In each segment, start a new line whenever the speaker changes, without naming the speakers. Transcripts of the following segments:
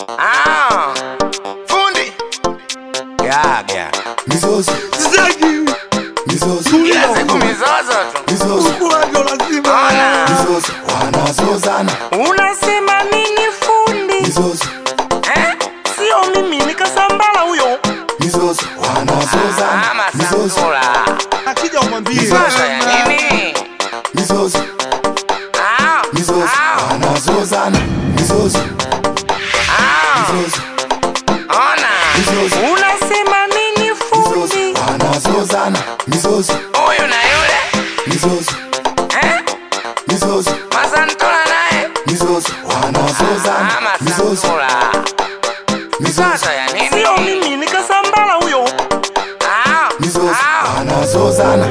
Ah, fundi gaga
mizozo
Zaki,
mizozo
kila siku mizozo tu.
mizozo
ukuaga lazima.
Ona,
mizozo wanazozana
Unasema nini fundi?
mizozo
Eh? Sio mimi nikasambala huyo.
mizozo
ah,
wanazozana mizozo
masasula
Akija umwambie.
mizozo ya nini?
mizozo
Ah,
mizozo
ah,
wanazozana mizozo
ah,
mizozo
ona,
mizozo
Unasema nini
mizozo
fundi?
wanazozana mizozo
huyu na yule
mizozo
eh,
mizozo
masantola naye
mizozo
ah,
wanazozana mizozo
masasula
mizozo
mizozo ya nini?
Sio mimi nikasambala huyo.
Ah,
mizozo
ah,
wanazozana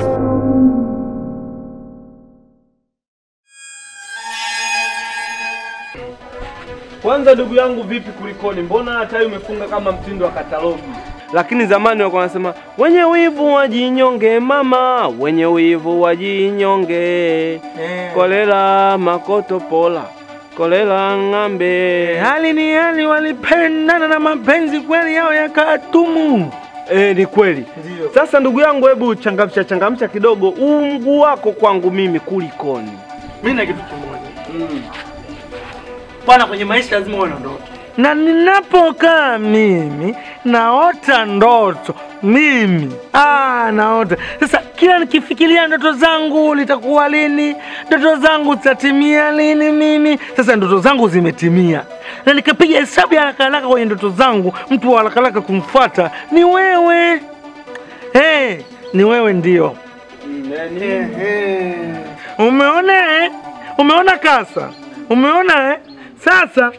Kwanza ndugu yangu, vipi kulikoni? Mbona hata umefunga kama mtindo wa katalogi? Lakini zamani walikuwa wanasema wenye wivu wajinyonge, mama, wenye wivu wajinyonge, kolela makoto pola, kolela ng'ambe.
Hali ni hali, walipendana na mapenzi kweli yao yakatumu.
Eh, ni kweli. Sasa ndugu yangu, hebu changamsha changamsha kidogo huu mguu wako kwangu mimi, kulikoni?
Mimi na kitu kimoja bwana, kwenye maisha lazima uwe na ndoto, na ninapokaa mimi naota ndoto mimi ah, naota sasa. Kila nikifikiria ndoto zangu litakuwa lini, ndoto zangu zitatimia lini mimi. Sasa ndoto zangu zimetimia, na nikapiga hesabu ya haraka haraka kwenye ndoto zangu, mtu wa haraka haraka kumfuata ni wewe. Hey, ni wewe ndio. Ehe. Umeona eh? Umeona kasa? Umeona eh? Sasa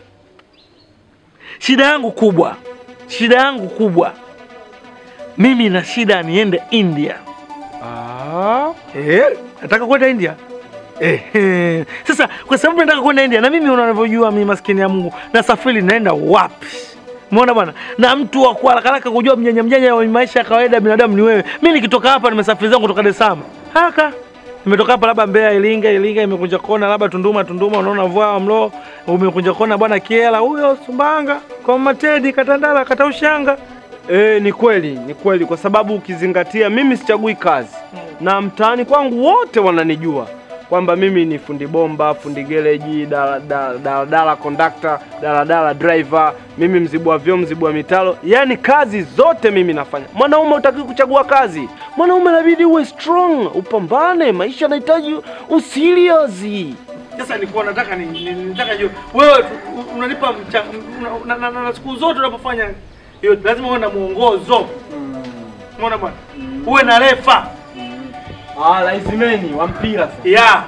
shida yangu kubwa, shida yangu kubwa, mimi na shida niende India.
Ah,
Eh, nataka kwenda India. Eh, sasa kwa sababu nataka kwenda India na mimi unavyojua mimi maskini ya Mungu nasafiri naenda wapi? Umeona bwana? Na mtu wa kwa haraka haraka kujua mjanja mjanja wa maisha ya kawaida ya binadamu ni wewe. Mimi nikitoka hapa nimesafiri zangu kutoka Dar es Salaam. Haka. Nimetoka hapa labda Mbeya, Iringa, Iringa imekunja kona, labda Tunduma, Tunduma unaona vua mlo, umekunja kona bwana Kiela, huyo Sumbanga, kwa Matedi, Katandala, Kataushanga.
Eh, ni kweli, ni kweli kwa sababu ukizingatia mimi sichagui kazi na mtaani kwangu wote wananijua kwamba mimi ni fundi bomba, fundi gereji, daladala dala, dala, conductor, daladala driver, mimi mzibua vyoo, mzibua mitalo, yaani kazi zote mimi nafanya. Mwanaume utaki kuchagua kazi, mwanaume inabidi uwe strong, upambane, maisha yanahitaji userious.
Sasa nilikuwa nataka ni, ni, nataka jua wewe tu- u- unanipa mcha- una- na, na, na, na siku zote unapofanya hiyo lazima uwe na mwongozo. Umeona bwana? Uwe na refa.
Ah, laizimeni wa mpira sasa.
Ya.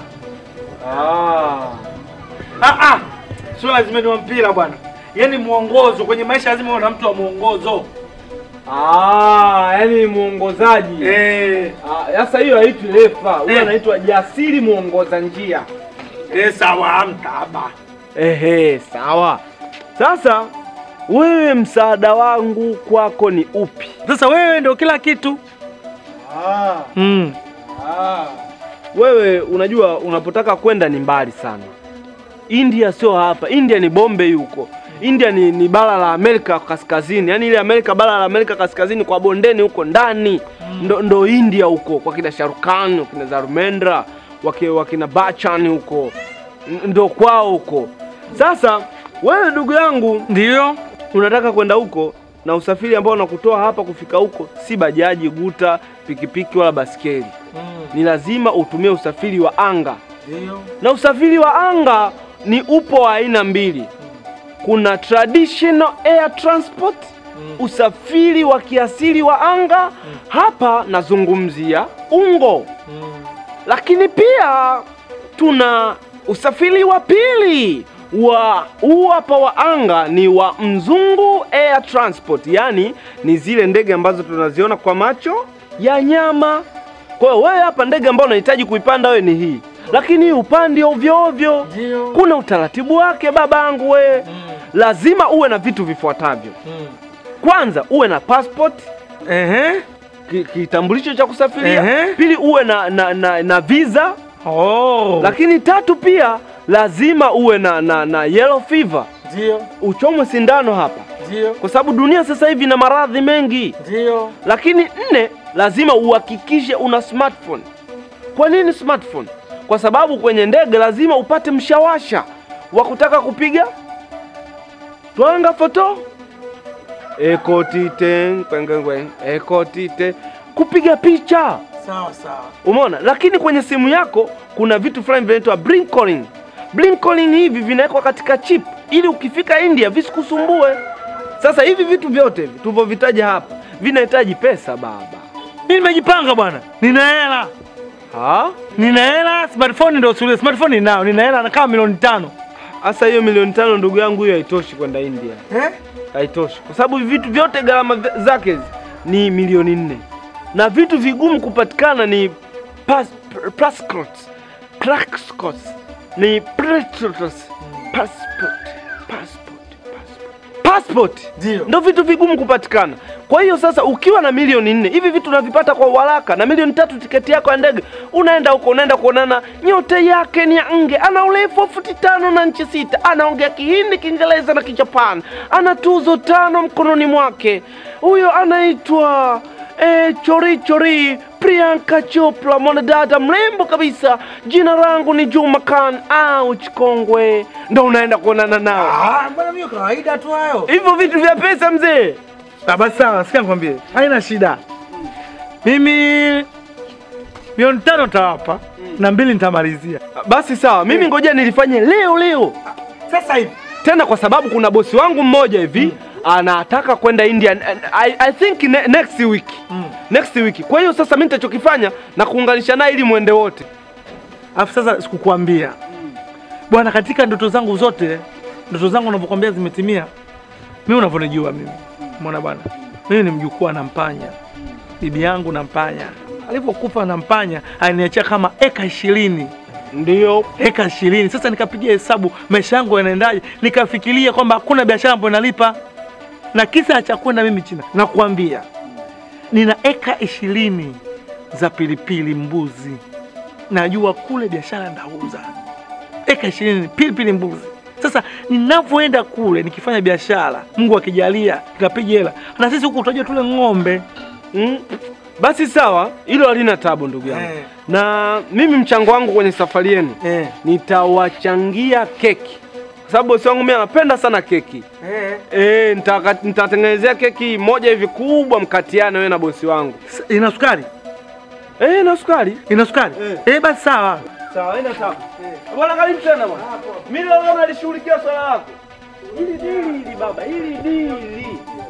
Ah.
Ah ah. Sio lazima ni wa mpira bwana. Yaani mwongozo kwenye maisha lazima uwe na mtu wa mwongozo.
Ah, yani mwongozaji.
Eh,
Ah, Sasa hiyo haitwi refa, huyo
Eh.
anaitwa jasiri mwongoza njia.
eh sawa mtaba.
Ehe, sawa. Sasa wewe, msaada wangu kwako ni upi?
Sasa wewe ndio kila kitu.
Ah,
Mm.
ah. Wewe unajua unapotaka kwenda ni mbali sana. India sio hapa, India ni Bombay huko. India ni, ni bara la Amerika kaskazini, yaani ile Amerika bara la Amerika kaskazini kwa bondeni huko ndani ndo, ndo India huko kwa kina Sharukan, wakina Dharmendra, waki- wakina Bachchan huko N- ndo kwao huko. Sasa wewe ndugu yangu
Ndio.
unataka kwenda huko na usafiri ambao unakutoa hapa kufika huko si bajaji, guta, pikipiki wala baskeli. Ni lazima utumie usafiri wa anga,
Ndio.
na usafiri wa anga ni upo wa aina mbili. Kuna traditional air transport, usafiri wa kiasili wa anga. Hapa nazungumzia ungo, lakini pia tuna usafiri wa pili wa huu hapa wa anga ni wa mzungu air transport, yaani ni zile ndege ambazo tunaziona kwa macho ya nyama. Kwa hiyo wewe hapa ndege ambayo unahitaji kuipanda wewe ni hii, lakini hii upandi ovyo ovyo.
Ndio.
Kuna utaratibu wake babangu, wewe lazima uwe na vitu vifuatavyo. Kwanza uwe na passport
Ehe.
ki- kitambulisho cha kusafiria.
Ehe.
Pili uwe na, na, na, na visa
Oh.
lakini tatu pia lazima uwe na, na, na yellow fever
Ndio,
uchomwe sindano hapa,
ndio,
kwa sababu dunia sasa hivi ina maradhi mengi.
ndio.
Lakini nne, lazima uhakikishe una smartphone. Kwa nini smartphone? Kwa sababu kwenye ndege lazima upate mshawasha wa kutaka kupiga twanga foto ekotite kwengengwe ekotite kupiga picha
Sawa sawa.
Umeona? Lakini kwenye simu yako kuna vitu fulani vinaitwa blink calling. Blink calling hivi vinawekwa katika chip ili ukifika India visikusumbue. Sasa hivi vitu vyote hivi tulivyovitaja hapa vinahitaji pesa baba.
Mimi nimejipanga bwana, nina hela,
Ha?
nina hela. Smartphone ndio suluhisho. Smartphone ninao, nina hela na kama milioni tano.
Sasa hiyo milioni tano ndugu yangu, hiyo haitoshi kwenda India,
Eh?
haitoshi kwa sababu hivi vitu vyote gharama vya- zake hizi ni milioni nne na vitu vigumu kupatikana ni pas, passports, passports, ni passports, passport, passport, passport, passport
Ndio.
ndo vitu vigumu kupatikana. Kwa hiyo sasa, ukiwa na milioni nne hivi vitu unavipata kwa uharaka, na milioni tatu tiketi yako ya ndege, unaenda huko, unaenda kuonana, nyote yake ni ya nge, ana urefu wa futi tano na nchi sita, anaongea Kihindi, Kiingereza na Kijapani, ana tuzo tano mkononi mwake. Huyo anaitwa eh, chori chori Priyanka Chopra, mwanadada mrembo kabisa. Jina langu ni Juma Khan au Chikongwe, ndo unaenda kuonana nao.
Ah, bwana mimi kawaida tu hayo.
Hivyo vitu vya pesa mzee.
Ah, basi sawa, sikia nikwambie. Haina shida. Mimi milioni tano tawapa na mbili nitamalizia.
Basi sawa, mimi ngoja nilifanye leo leo
Sasa hivi.
tena, kwa sababu kuna bosi wangu mmoja hivi anataka kwenda India and I, I think ne, next week next week. Kwa hiyo sasa mimi nitachokifanya na kuunganisha naye ili mwende wote.
Alafu sasa sikukuambia. Bwana, katika ndoto zangu zote, ndoto zangu unavyokuambia zimetimia. Mimi unavyonijua mimi. Umeona bwana? Mimi ni mjukuu na Mpanya. Bibi yangu na Mpanya. Alipokufa na Mpanya, aliniachia kama eka ishirini.
Ndio
eka ishirini. Sasa nikapigia hesabu maisha yangu yanaendaje, nikafikiria kwamba hakuna biashara ambayo inalipa, na kisa cha kwenda mimi China, nakuambia nina eka ishirini za pilipili mbuzi, najua kule biashara ndauza eka ishirini pilipili mbuzi. Sasa ninavyoenda kule nikifanya biashara, Mungu akijalia nikapiga hela, na sisi huku tutajua tule ng'ombe
mm. Basi sawa, hilo halina tabu ndugu yangu
Eh.
na mimi mchango wangu kwenye safari yenu
eh.
nitawachangia keki, kwa sababu bosi wangu mimi anapenda sana keki.
Eh.
Eh, nitaka- nitatengenezea keki moja hivi kubwa, mkatiane wewe na bosi wangu.
Ina sukari,
Eh, na sukari.
ina sukari
Eh.
eh, basi sawa.
Sawa, haina tabu. Bwana karibu tena bwana. Mimi leo nalishughulikia swala lako. Hili dili hili baba, hili dili.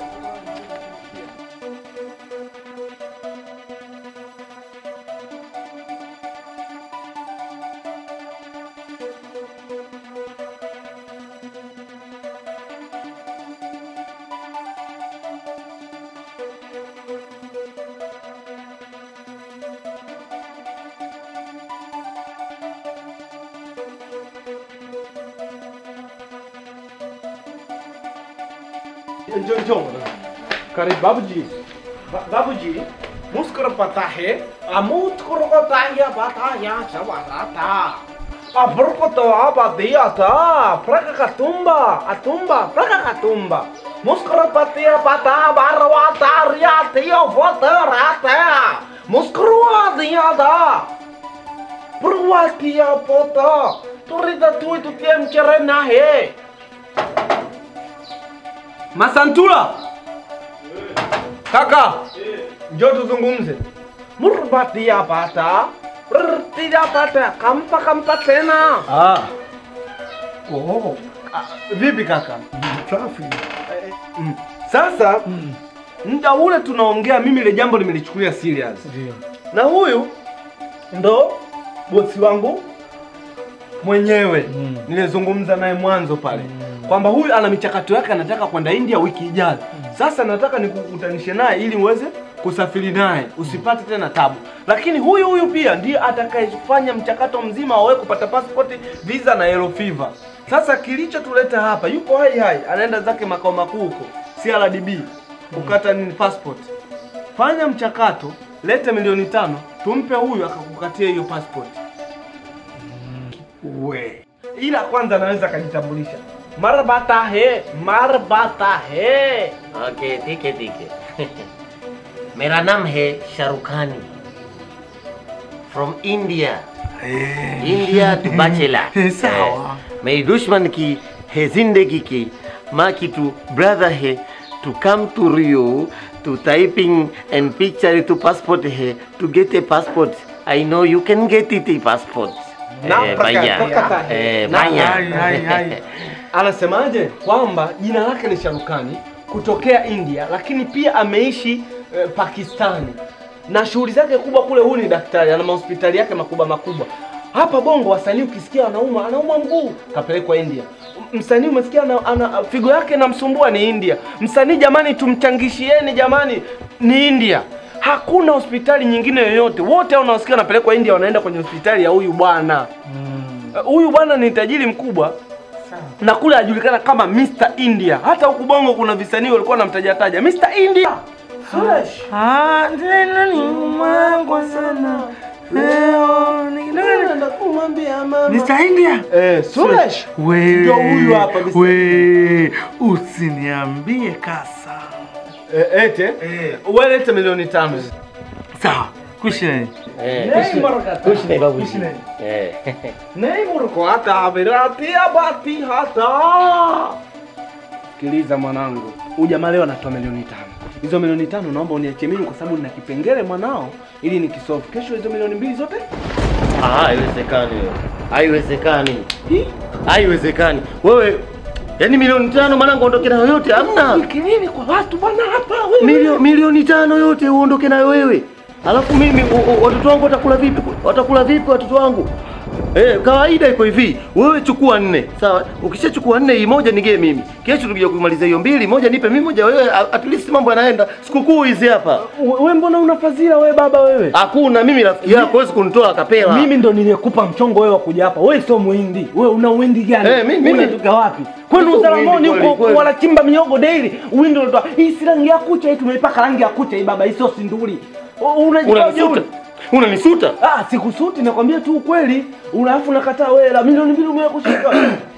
Njoo njoo. Karibu babuji. Ba- babuji, muskar pata hai, amut kuro ko tanya pata ya chawarata. Abur ko to aba dia ta, praka katumba, atumba, praka katumba. Muskar patia pata barwa taria tio foto rata. Muskrua dia da. Purwatia foto. Turida tu itu tiem cerena he. Masantula. Kaka. Njoo tuzungumze. Murbatia pata. Rtia pata. Kampa kampa tena.
Ah. Oh,
Vipi kaka?
safi.
Mm. Sasa muda ule tunaongea, mimi ile jambo nimelichukulia serious,
Ndio.
na huyu ndo bosi wangu mwenyewe
Mm.
nilizungumza naye mwanzo pale kwamba huyu ana michakato yake, anataka kwenda India wiki ijayo. Sasa nataka nikukutanishe naye ili uweze kusafiri naye usipate tena tabu, lakini huyu huyu pia ndiye atakayefanya mchakato mzima wa wewe kupata passport, visa na yellow fever. Sasa kilichotuleta hapa, yuko hai hai, anaenda zake makao makuu huko CRDB kukata nini passport. Fanya mchakato, lete milioni tano, tumpe huyu akakukatia hiyo passport
We.
ila kwanza anaweza akajitambulisha. मरबाता है मरबाता है
ओके ठीक है ठीक है मेरा नाम है Shahrukh Khan from India India to bachelor
Sawa.
मेरी दुश्मन की है जिंदगी की माँ की तू ब्रदर है to come to Rio to typing and picture to passport है to get a passport I know you can get it a passport
Na
Eh,
praka-
baya.
praka-
Eh,
Na-
baya.
Hai, hai, hai.
anasemaje kwamba jina lake ni Sharukani kutokea India, lakini pia ameishi eh, Pakistani na shughuli zake kubwa kule. Huyu ni daktari, ana mahospitali yake makubwa makubwa. Hapa Bongo wasanii ukisikia anauma anauma mguu kapelekwa India. Msanii umesikia ana, ana figo yake namsumbua ni India. Msanii jamani, tumchangishieni jamani, ni India. Hakuna hospitali nyingine yoyote, wote hao unaosikia wanapelekwa India wanaenda kwenye hospitali ya huyu bwana. Eh, Huyu bwana ni tajiri mkubwa na kule anajulikana kama Mr India. Hata huku Bongo kuna visanii walikuwa wanamtaja taja Mr India. Fresh.
Ah, tena ni umangwa sana leo ni-
Naenda kumwambia mama.
Mr. India
Eh, Suresh.
we
Ndio huyu hapa Mr.
we usiniambie kasa
Eh, ete.
Eh.
Wewe lete milioni tano.
sawa kushine
Eh,
Nei marakata.
kush nahi babuji.
Kush nahi.
Eh.
Nei murko hata virati abati hata. Sikiliza mwanangu. Huyu jamaa leo anatoa milioni tano. Hizo milioni tano naomba uniachie mimi kwa sababu nina kipengele mwanao ili nikisolve. Kesho hizo milioni mbili zote
Ah, haiwezekani wewe. Haiwezekani.
Hii?
Haiwezekani. Wewe yaani milioni tano mwanangu ondoke nayo yote hamna.
Kelele kwa watu bwana hapa wewe.
Milio, milioni tano yote uondoke nayo wewe. Alafu mimi u- u- watoto wangu watakula vipi? Watakula vipi watoto wangu? Eh, kawaida iko hivi. Wewe chukua nne. Sawa? Ukishachukua nne hii moja nigee mimi. Kesho tukija kumaliza hiyo mbili, moja nipe mimi moja wewe. a- At least mambo yanaenda. Sikukuu hizi hapa.
Wewe mbona una fadhila wewe baba wewe?
Hakuna mimi rafiki yako huwezi kunitoa kapela.
Mimi ndo niliyekupa mchongo wewe wa kuja hapa. Wewe sio muhindi. Wewe una uhindi gani?
Eh, mimi- mimi-
unatoka wapi? Kwani
Sio
Uzaramoni
muhindi kweli,
huko
kweli.
wanachimba miogo daily. Uhindi unatoa. Hii si rangi ya kucha hii tumeipaka rangi ya kucha hii baba, hii sio sinduli. U- Unajua
Unanisuta. Unanisuta.
Ah, sikusuti nakwambia tu ukweli. Alafu nakataa wewe la milioni mbili umeweka kushika.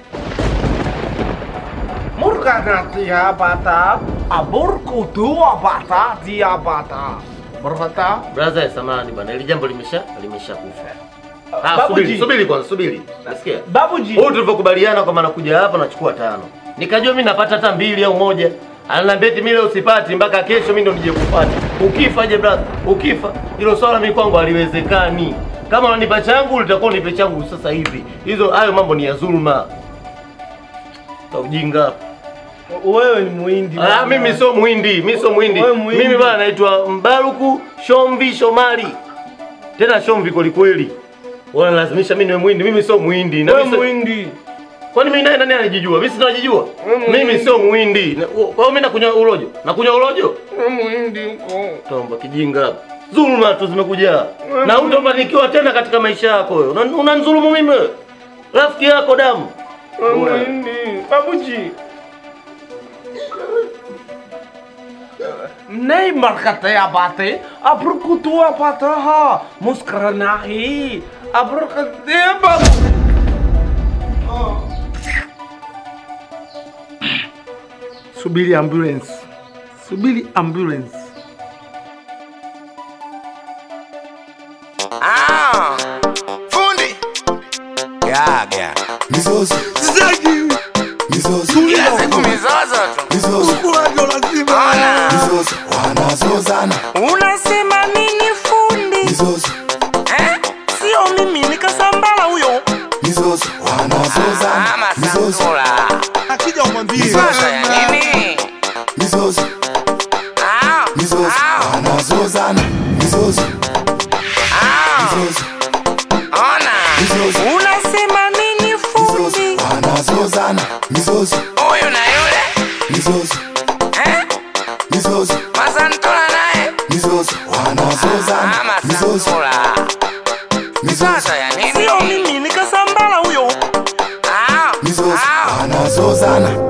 Murka dia bata, aburku tua bata dia bata. Berkata,
Brother, samahani bwana. Ile jambo limesha limesha kufa. Ah,
Babuji.
subiri, subiri kwanza, subiri. Nasikia?
babuji.
Huyu tulivyokubaliana kwamba nakuja hapa nachukua tano. Nikajua mimi napata hata mbili au moja. Ananiambia eti mimi leo usipati mpaka kesho mimi ndo nije kupata. Ukifa je brother? Ukifa. Hilo swala mimi kwangu haliwezekani. Kama unanipa changu litakuwa unipe changu sasa hivi. Hizo hayo mambo ni ya dhulma. Ta ujinga.
Wewe ni muhindi.
Ah,
bwana.
mimi sio muhindi, mimi sio muhindi.
Wewe muhindi.
Mimi bwana naitwa Mbaruku Shomvi Shomari. Tena Shomvi kweli kweli. Wanalazimisha mimi niwe muhindi, mimi sio muhindi. Na
Wewe
mimi sio-
muhindi.
Kwani mimi naye nani anajijua? Mimi sinajijua. Mimi sio muhindi. Na- Kwa hiyo mimi nakunywa urojo. Nakunywa urojo?
Wewe muhindi uko.
Tomba kijinga. Dhuluma tu zimekuja. Na hutofanikiwa tena katika maisha yako wewe. Una- Unanidhulumu mimi wewe. Rafiki yako damu.
Wewe
Wewe.
muhindi. Babuji. नहीं मरकते या बातें अब कुतुआ पाता हा मुस्कुरा नहीं अब रुकते बाबू
subiri ambulance subiri ambulance
Ah, fundi. Gaga.
mizozo mizozo
Kila siku mizozo tu.
mizozo
Ona.
mizozo wanazozana
Unasema nini fundi?
mizozo
Eh? Sio mimi nikasambala huyo.
mizozo wanazozana
Ama
mizozo
Sandula. Sasa ya nini?
mizozo
Ah,
mizozo
ah,
wanazozana mizozo
ah.
mizozo
Ona.
mizozo
Unasema nini
mizozo
fundi?
wanazozana mizozo
Huyu na yule.
mizozo
Eh?
mizozo
Masantula naye.
mizozo wanazozana
Ama
mizozo
Sandula.
mizozo
Sasa ya nini?
Sio mimi nikasambala huyo.
Ah,
mizozo
ah.
wanazozana